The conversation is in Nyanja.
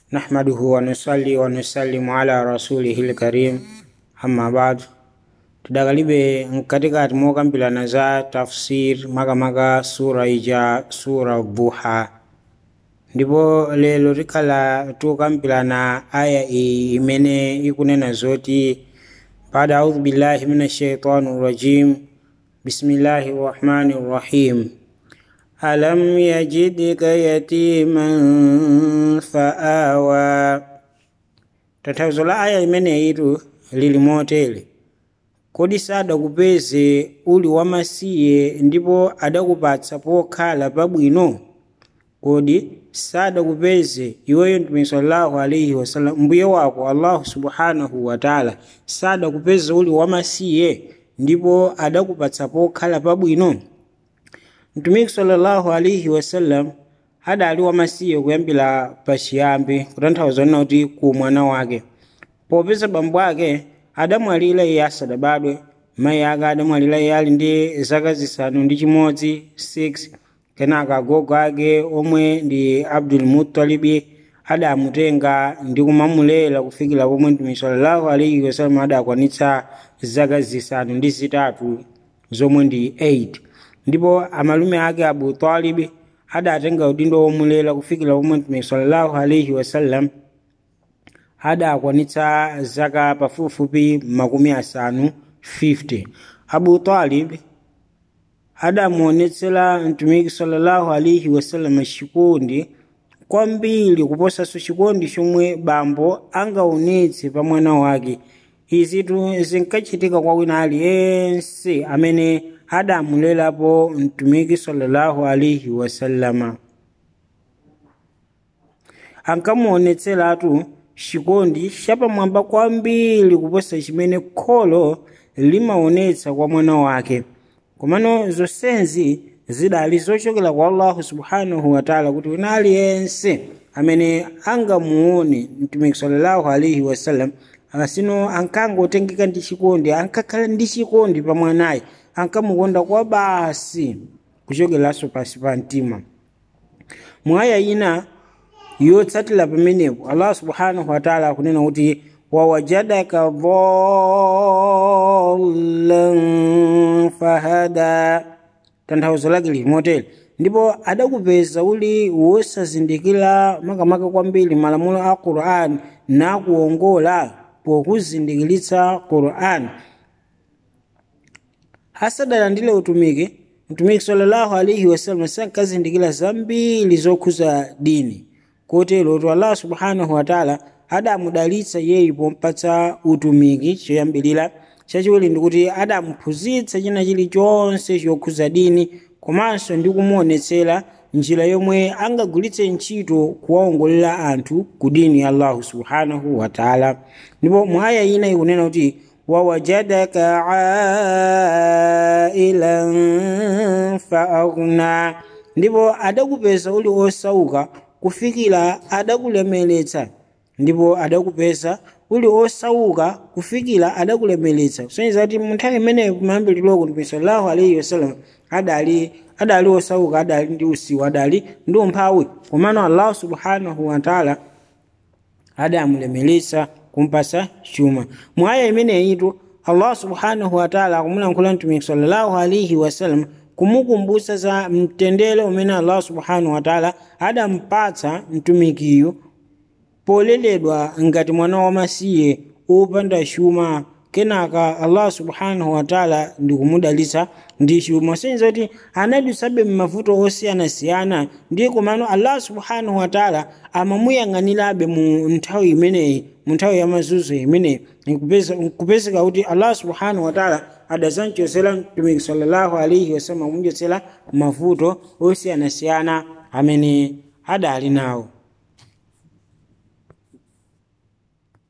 نحمده ونصلي ونسلم على رسوله الكريم أما بعد tidakalibe mkatikati mokambirana za tafsir makamaka sura ija sura duha ndipo lero tikhala tukambirana aya iyi imene ikunena zoti بعد أعوذ بالله من الشيطان الرجيم بسم الله الرحمن الرحيم ألم يجدك يتيما فآوى tanthauzo la aya imeneyitu lili motere kodi sadakupeze uli wamasiye ndipo adakupatsa pokhala pabwino kodi sadakupeze iweyo mtume sallallahu alaihi wasallam mbuye wako allahu subhanahu wataala sadakupeze uli wamasiye ndipo adakupatsa pokhala pabwino mtumiki sallallahu alaihi wasallam adali wamasiye kuyambira pachiyambi kutanthauza nena kuti ku mwana wake popeza bambo ake adamwalira iye asadabadwe mayi ake adamwalira iye ali ndi zaka zisanu ndi chimodzi 6 kenaka agogo ake omwe ndi abdul mutalibi adamutenga ndi kumamulera kufikira pomwe mtume sallallahu alaihi wasallam adakwanitsa zaka zisanu ndi zitatu zomwe ndi 8 ndipo amalume ake abu talibi adatenga udindo womulera kufikira pomwe mtume sallallahu alaihi wasallam adakwanitsa zaka pafupifupi makumi asanu 50 abu talib adamuonetsera mtumiki sallallahu alaihi wasallam chikondi kwambiri kuposanso chikondi chomwe bambo angaonetse pa mwana wake izitu zinkachitika kwa wina aliyense amene adamulerapo mtumiki sallallahu alaihi wasallama ankamuonetseratu chikondi chapamwamba kwambiri kuposa chimene kholo limaonetsa kwa mwana wake komano zonsezi zidali zochokera kwa allahu subhanahu wataala kuti wina aliyense amene angamuone mtumiki sallallahu alaihi wasallam asino ankangotengeka ndi chikondi ankakhala ndi chikondi pa mwanayi ankamukonda kwa basi kuchokeranso pasi pa mtima mwaya ina yotsatira pamenepo allah subhanahu wataala akunena kuti wawajadaka dhallan fahada tanthauzo lake lili motere ndipo adakupeza uli wosazindikira makamaka kwambiri malamulo a quran nakuongola pokuzindikiritsa quran asadalandire utumiki mtumiki sallallahu alaihi wasallam sankazindikira zambiri zokhuza dini kotero kuti allah subhanahu wataala adamudalitsa yeyi pompatsa utumiki choyambirira chachiwiri ndikuti adamuphunzitsa china chilichonse chokhuza dini komanso ndi kumuonetsera njira yomwe angagulitse ntchito kuwaongolera anthu ku dini ya allahu subhanahu wataala ndipo mwaya ina ikunena kuti wawajadaka ailan faaghna ndipo adakupeza uli osauka kufikira adakulemeretsa ndipo adakupeza uli osauka kufikira adakulemeretsa kusonyeza kuti munthawi imeneyo kumayambiriroko mtume sallallahu alaihi wasallam adali adali osauka adali ndi usiwa adali ndi umphawi komano allahu subhanahu wataala adamulemeretsa kumpasa chuma mwaya imeneyitu allah subhanahu wataala akumulankhula mtumiki sallallahu alaihi wasallam kumukumbutsa za mtendere umene allah subhanahu wataala adampatsa mtumikiyo poleledwa ngati mwana wamasiye opanda chuma kenaka allah subhanahu wataala ndikumudalitsa ndi chuma senza kuti anadutsabe m'mavuto osiyanasiyana ndi komano allah subhanahu wataala amamuyang'anirabe mu nthawi imeneyi mu nthawi ya mazunzo imeneyi kupezeka kuti allah subhanahu wataala adazamchosera mtumiki sallallahu alaihi wasallam akumchotsera mavuto osiyanasiyana amene adali nawo